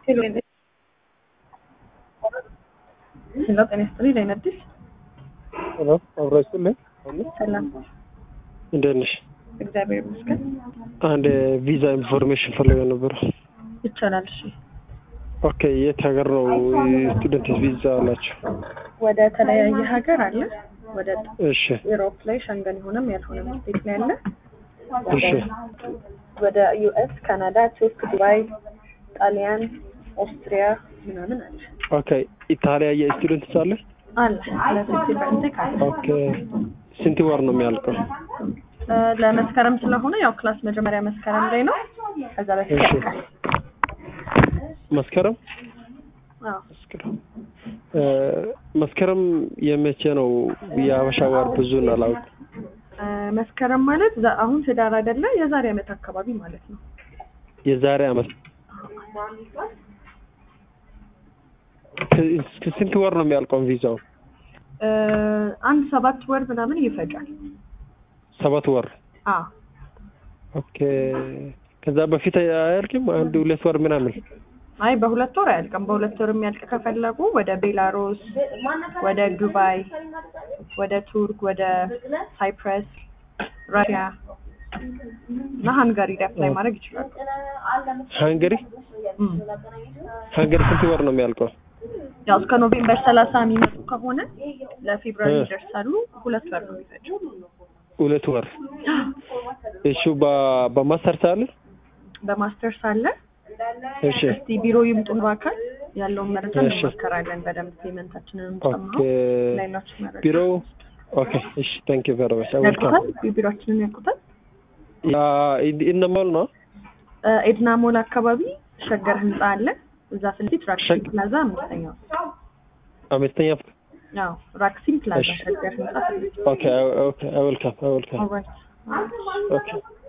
ሄሎ ሄሎ፣ ጤና ይስጥልኝ። ላይ ነድሽ ሄሎ አብሮ ይስጥልኝ። ሰላም፣ እንዴት ነሽ? እግዚአብሔር ይመስገን። አንድ ቪዛ ኢንፎርሜሽን ፈልገው ነበር። ይቻላል። እሺ፣ ኦኬ የት ሀገር ነው ስቱደንት ቪዛ አላቸው? ወደ ተለያየ ሀገር አለ። ወደ እሺ ኢሮፕ ላይ ሸንገን የሆነም ያልሆነም ስቴት ላይ አለ። እሺ ወደ ዩኤስ፣ ካናዳ፣ ቱርክ፣ ዱባይ፣ ጣሊያን፣ ኦስትሪያ ምናምን አለ ኦኬ ኢታሊያ የስቱደንት አለ? አለ ለሴፕቴምበር ኢንቴክ አለ። ኦኬ ስንት ወር ነው የሚያልቀው? እ፣ ለመስከረም ስለሆነ ያው ክላስ መጀመሪያ መስከረም ላይ ነው። ከዛ በፊት እሺ ያልቃል። መስከረም አዎ መስከረም እ፣ መስከረም የመቼ ነው? የሀበሻ ወር ብዙን አላውቅም። እ፣ መስከረም ማለት ዛ- አሁን ህዳር አይደለ? የዛሬ ዓመት አካባቢ ማለት ነው። የዛሬ አመት እስከ ስንት ወር ነው የሚያልቀው ቪዛው? እ፣ አንድ ሰባት ወር ምናምን ይፈጃል። ሰባት ወር አዎ ኦኬ። ከዛ በፊት አያልቅም? አንድ ሁለት ወር ምናምን አይ በሁለት ወር አያልቅም። በሁለት ወር የሚያልቅ ከፈለጉ ወደ ቤላሩስ፣ ወደ ዱባይ፣ ወደ ቱርክ፣ ወደ ሳይፕረስ፣ ራሽያ እና ሃንጋሪ አፕላይ ማድረግ ይችላሉ። ሃንገሪ እም። ሃንገሪ ስንት ወር ነው የሚያልቀው? ያው እስከ ኖቬምበር ሰላሳ የሚመጡ ከሆነ ለፌብሩዋሪ እ። ይደርሳሉ። ሁለት ወር ነው የሚፈጀው። ሁለት ወር። እሺ በ- በማስተርስ አለ? በማስተርስ አለ። እሺ እስቲ ቢሮ ይምጡ በአካል ያለውን መረጃ እሺ። እንመከራለን። በደንብ ፔመንታችንን ኦኬ ጨምሮ ሌሎች መረጃ ቢሮ ኦኬ። እሺ ታንክ ዩ ቬሪ ማች ዌልካም። ያውቁታል። ቢሮችንን ያውቁታል። ያ ኢነማል ነው እ፣ ኤድና ሞል አካባቢ ሸገር ህንፃ አለ። እዛ ፊት ለፊት ራክሲም ሸግ- ፕላዛ አምስተኛው። አምስተኛ አዎ ራክሲም ፕላዛ እሺ። ሸገር ህንፃ ፊት ለፊት። ኦኬ ኦኬ ዌልካም ዌልካም ኦልራይት ኦኬ